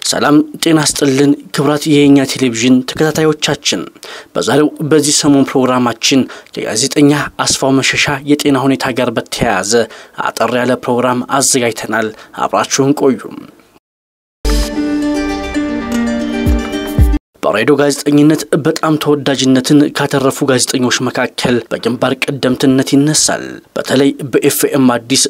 ሰላም ጤና ስጥልን ክብራት የኛ ቴሌቪዥን ተከታታዮቻችን፣ በዛሬው በዚህ ሰሞን ፕሮግራማችን ከጋዜጠኛ አስፋው መሸሻ የጤና ሁኔታ ጋር በተያያዘ አጠር ያለ ፕሮግራም አዘጋጅተናል። አብራችሁን ቆዩ። በሬዲዮ ጋዜጠኝነት በጣም ተወዳጅነትን ካተረፉ ጋዜጠኞች መካከል በግንባር ቀደምትነት ይነሳል። በተለይ በኤፍኤም አዲስ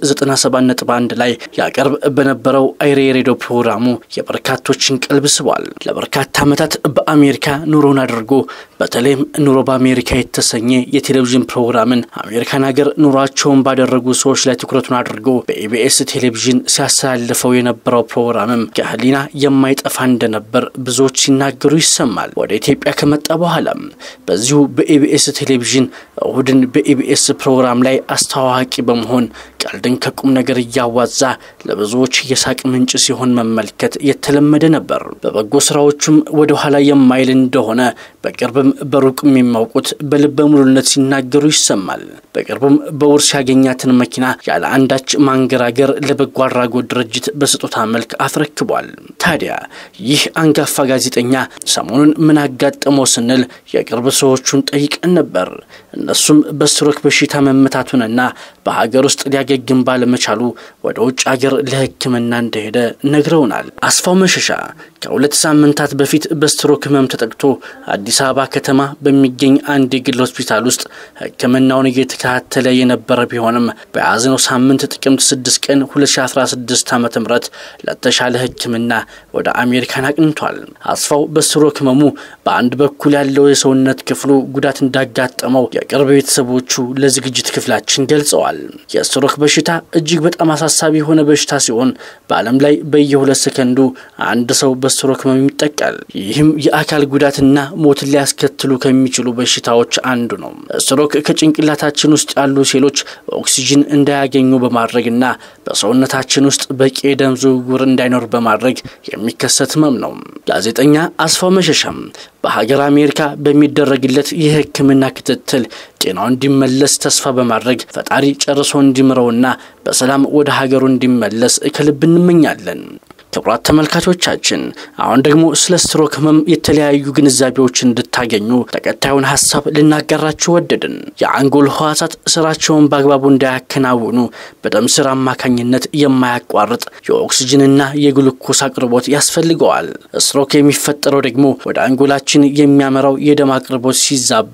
97.1 ላይ ያቀርብ በነበረው አይሬ የሬዲዮ ፕሮግራሙ የበርካቶችን ቀልብ ስቧል። ለበርካታ ዓመታት በአሜሪካ ኑሮን አድርጎ በተለይም ኑሮ በአሜሪካ የተሰኘ የቴሌቪዥን ፕሮግራምን አሜሪካን ሀገር ኑሯቸውን ባደረጉ ሰዎች ላይ ትኩረቱን አድርጎ በኢቢኤስ ቴሌቪዥን ሲያስተላልፈው የነበረው ፕሮግራምም ከህሊና የማይጠፋ እንደነበር ብዙዎች ሲናገሩ ይሰማል። ወደ ኢትዮጵያ ከመጣ በኋላም በዚሁ በኢቢኤስ ቴሌቪዥን እሁድን በኢቢኤስ ፕሮግራም ላይ አስተዋዋቂ በመሆን ቀልድን ከቁም ነገር እያዋዛ ለብዙዎች የሳቅ ምንጭ ሲሆን መመልከት የተለመደ ነበር። በበጎ ስራዎቹም ወደ ኋላ የማይል እንደሆነ በቅርብም በሩቅም የሚያውቁት በልበ ሙሉነት ሲናገሩ ይሰማል። በቅርቡም በውርስ ያገኛትን መኪና ያለ አንዳች ማንገራገር ለበጎ አድራጎት ድርጅት በስጦታ መልክ አስረክቧል። ታዲያ ይህ አንጋፋ ጋዜጠኛ ሰሞኑን ምን አጋጠመው ስንል የቅርብ ሰዎቹን ጠይቀን ነበር። እነሱም በስትሮክ በሽታ መመታቱንና በሀገር ውስጥ ሊያገግም ባለመቻሉ ወደ ውጭ ሀገር ለሕክምና እንደሄደ ነግረውናል። አስፋው መሸሻ ከሁለት ሳምንታት በፊት በስትሮክ ህመም ተጠቅቶ አዲስ አበባ ከተማ በሚገኝ አንድ የግል ሆስፒታል ውስጥ ሕክምናውን እየተከታተለ የነበረ ቢሆንም በያዝነው ሳምንት ጥቅምት 6 ቀን 2016 ዓ ም ለተሻለ ሕክምና ወደ አሜሪካን አቅንቷል። አስፋው በስትሮክ ህመሙ በአንድ በኩል ያለው የሰውነት ክፍሉ ጉዳት እንዳጋጠመው የቅርብ ቤተሰቦቹ ለዝግጅት ክፍላችን ገልጸዋል። የስትሮክ በሽታ እጅግ በጣም አሳሳቢ የሆነ በሽታ ሲሆን በዓለም ላይ በየሁለት ሰከንዱ አንድ ሰው በስትሮክ ህመም ይጠቃል። ይህም የአካል ጉዳትና ሞትን ሊያስከትሉ ከሚችሉ በሽታዎች አንዱ ነው። ስትሮክ ከጭንቅላታችን ውስጥ ያሉ ሴሎች ኦክሲጅን እንዳያገኙ በማድረግና በሰውነታችን ውስጥ በቂ የደም ዝውውር እንዳይኖር በማድረግ የሚከሰት ህመም ነው። ጋዜጠኛ አስፋው መሸሻም በሀገር አሜሪካ በሚደረግለት የሕክምና ክትትል ጤናው እንዲመለስ ተስፋ በማድረግ ፈጣሪ ጨርሶ እንዲምረውና በሰላም ወደ ሀገሩ እንዲመለስ ከልብ እንመኛለን። ክቡራት ተመልካቾቻችን አሁን ደግሞ ስለ ስትሮክ ህመም የተለያዩ ግንዛቤዎች እንድታገኙ ተከታዩን ሀሳብ ልናጋራችሁ ወደድን። የአንጎል ህዋሳት ስራቸውን በአግባቡ እንዳያከናውኑ በደም ስር አማካኝነት የማያቋርጥ የኦክስጅንና የግሉኮስ አቅርቦት ያስፈልገዋል። ስትሮክ የሚፈጠረው ደግሞ ወደ አንጎላችን የሚያመራው የደም አቅርቦት ሲዛባ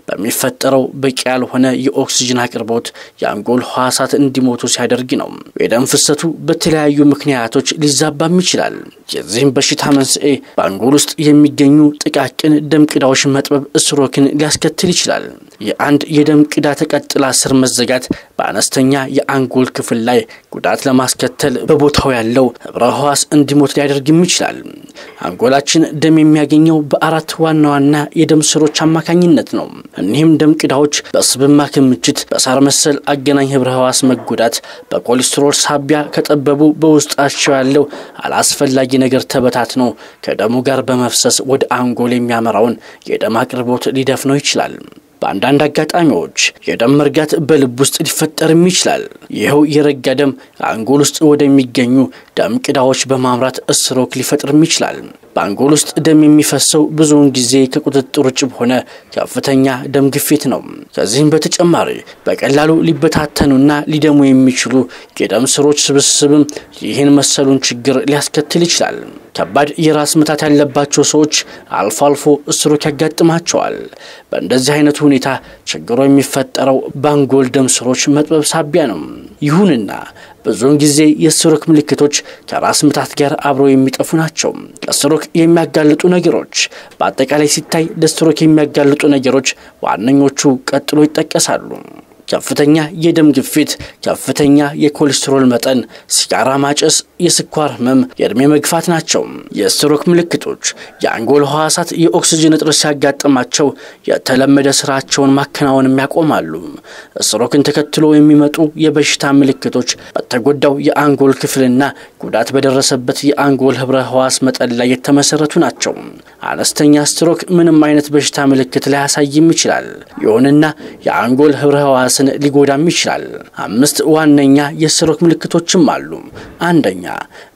በሚፈጠረው በቂ ያልሆነ የኦክስጅን አቅርቦት የአንጎል ህዋሳት እንዲሞቱ ሲያደርግ ነው። የደም ፍሰቱ በተለያዩ ምክንያቶች ሊዛባ ይችላል። የዚህም በሽታ መንስኤ በአንጎል ውስጥ የሚገኙ ጥቃቅን ደም ቅዳዎች መጥበብ ስትሮክን ሊያስከትል ይችላል። የአንድ የደም ቅዳ ተቀጥላ ስር መዘጋት በአነስተኛ የአንጎል ክፍል ላይ ጉዳት ለማስከተል በቦታው ያለው ህብረ ህዋስ እንዲሞት ሊያደርግም ይችላል። አንጎላችን ደም የሚያገኘው በአራት ዋና ዋና የደም ስሮች አማካኝነት ነው። እኒህም ደም ቅዳዎች በስብማ ክምችት፣ በሳር መሰል አገናኝ ህብረ ህዋስ መጎዳት፣ በኮሌስትሮል ሳቢያ ከጠበቡ በውስጣቸው ያለው አላስፈላጊ ነገር ተበታትኖ ከደሙ ጋር በመፍሰስ ወደ አንጎል የሚያመራውን የደም አቅርቦት ሊደፍነው ይችላል። በአንዳንድ አጋጣሚዎች የደም መርጋት በልብ ውስጥ ሊፈጠርም ይችላል። ይኸው የረጋ ደም አንጎል ውስጥ ወደሚገኙ ደም ቅዳዎች በማምራት ስትሮክ ሊፈጥርም ይችላል። በአንጎል ውስጥ ደም የሚፈሰው ብዙውን ጊዜ ከቁጥጥር ውጭ በሆነ ከፍተኛ ደም ግፊት ነው። ከዚህም በተጨማሪ በቀላሉ ሊበታተኑና ሊደሙ የሚችሉ የደም ስሮች ስብስብም ይህን መሰሉን ችግር ሊያስከትል ይችላል። ከባድ የራስ ምታት ያለባቸው ሰዎች አልፎ አልፎ ስትሮክ ያጋጥማቸዋል። በእንደዚህ አይነቱ ሁኔታ ችግሩ የሚፈጠረው በአንጎል ደም ስሮች መጥበብ ሳቢያ ነው። ይሁንና ብዙውን ጊዜ የስትሮክ ምልክቶች ከራስ ምታት ጋር አብረው የሚጠፉ ናቸው። ለስትሮክ የሚያጋልጡ ነገሮች በአጠቃላይ ሲታይ ለስትሮክ የሚያጋልጡ ነገሮች ዋነኞቹ ቀጥሎ ይጠቀሳሉ። ከፍተኛ የደም ግፊት፣ ከፍተኛ የኮሌስትሮል መጠን፣ ሲጋራ ማጨስ፣ የስኳር ህመም፣ የእድሜ መግፋት ናቸው። የስትሮክ ምልክቶች የአንጎል ህዋሳት የኦክስጅን እጥረት ሲያጋጥማቸው የተለመደ ስራቸውን ማከናወንም ያቆማሉ። ስትሮክን ተከትሎ የሚመጡ የበሽታ ምልክቶች በተጎዳው የአንጎል ክፍልና ጉዳት በደረሰበት የአንጎል ህብረ ህዋስ መጠን ላይ የተመሰረቱ ናቸው። አነስተኛ ስትሮክ ምንም አይነት በሽታ ምልክት ላያሳይም ይችላል። ይሁንና የአንጎል ህብረ ህዋስን ሊጎዳም ይችላል። አምስት ዋነኛ የስትሮክ ምልክቶችም አሉ። አንደኛ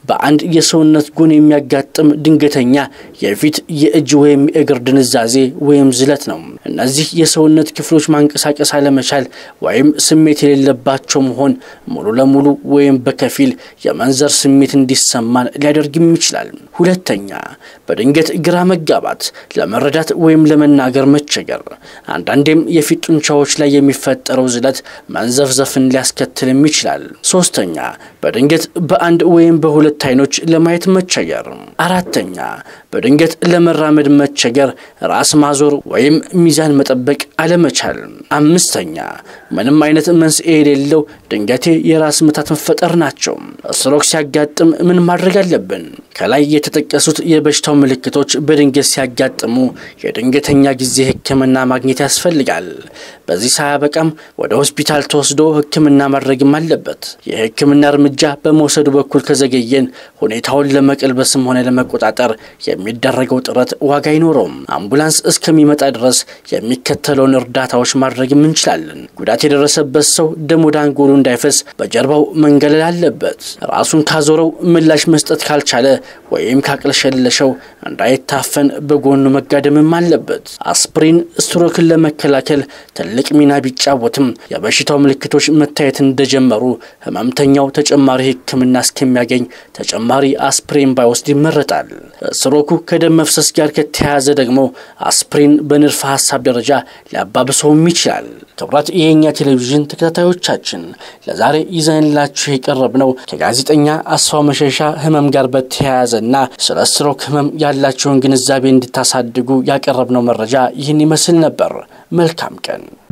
በአንድ የሰውነት ጎን የሚያጋጥም ድንገተኛ የፊት የእጅ ወይም የእግር ድንዛዜ ወይም ዝለት ነው። እነዚህ የሰውነት ክፍሎች ማንቀሳቀስ አለመቻል ወይም ስሜት የሌለባቸው መሆን ሙሉ ለሙሉ ወይም በከፊል የመንዘር ስሜት እንዲሰማን ሊያደርግም ይችላል። ሁለተኛ በድንገት ግራ መጋባት፣ ለመረዳት ወይም ለመናገር መቸገር። አንዳንዴም የፊት ጡንቻዎች ላይ የሚፈጠረው ዝለት መንዘፍዘፍን ሊያስከትልም ይችላል። ሶስተኛ በድንገት በአንድ ወይም በሁለት አይኖች ለማየት መቸገር። አራተኛ በድንገት ለመራመድ መቸገር፣ ራስ ማዞር ወይም ሚዛን መጠበቅ አለመቻል። አምስተኛ ምንም አይነት መንስኤ የሌለው ድንገቴ የራስ ምታት መፈጠር ናቸው። ስትሮክ ሲያጋጥም ምን ማድረግ አለብን? ከላይ የተጠቀሱት የበሽታው ምልክቶች በድንገት ሲያጋጥሙ የድንገተኛ ጊዜ ሕክምና ማግኘት ያስፈልጋል። በዚህ ሳያበቃም ወደ ሆስፒታል ተወስዶ ሕክምና ማድረግም አለበት። የሕክምና እርምጃ በመውሰዱ በኩል ከዘገየን ሁኔታውን ለመቀልበስም ሆነ ለመቆጣጠር የሚደረገው ጥረት ዋጋ አይኖረውም። አምቡላንስ እስከሚመጣ ድረስ የሚከተለውን እርዳታዎች ማድረግም እንችላለን። ጉዳት የደረሰበት ሰው ደም ወደ አንጎሉ እንዳይፈስ በጀርባው መንገለል አለበት። ራሱን ካዞረው ምላሽ መስጠት ካልቻለ ወይም ካቅለሸለሸው እንዳይታፈን በጎኑ መጋደምም አለበት። አስፕሪን ስትሮክን ለመከላከል ትልቅ ሚና ቢጫወትም የበሽታው ምልክቶች መታየት እንደጀመሩ ህመምተኛው ተጨማሪ ሕክምና እስከሚያገኝ ተጨማሪ አስፕሪን ባይወስድ ይመረጣል። ስትሮኩ ከደም መፍሰስ ጋር ከተያያዘ ደግሞ አስፕሪን በንድፈ ሀሳብ ደረጃ ሊያባብሰውም ይችላል። ክቡራት የኛ ቴሌቪዥን ተከታታዮቻችን ለዛሬ ይዘንላችሁ የቀረብነው ከጋዜጠኛ አስፋው መሸሻ ህመም ጋር በተያያዘና ስለ ስትሮክ ህመም ያላቸውን ግንዛቤ እንድታሳድጉ ያቀረብነው መረጃ ይህን ይመስል ነበር። መልካም ቀን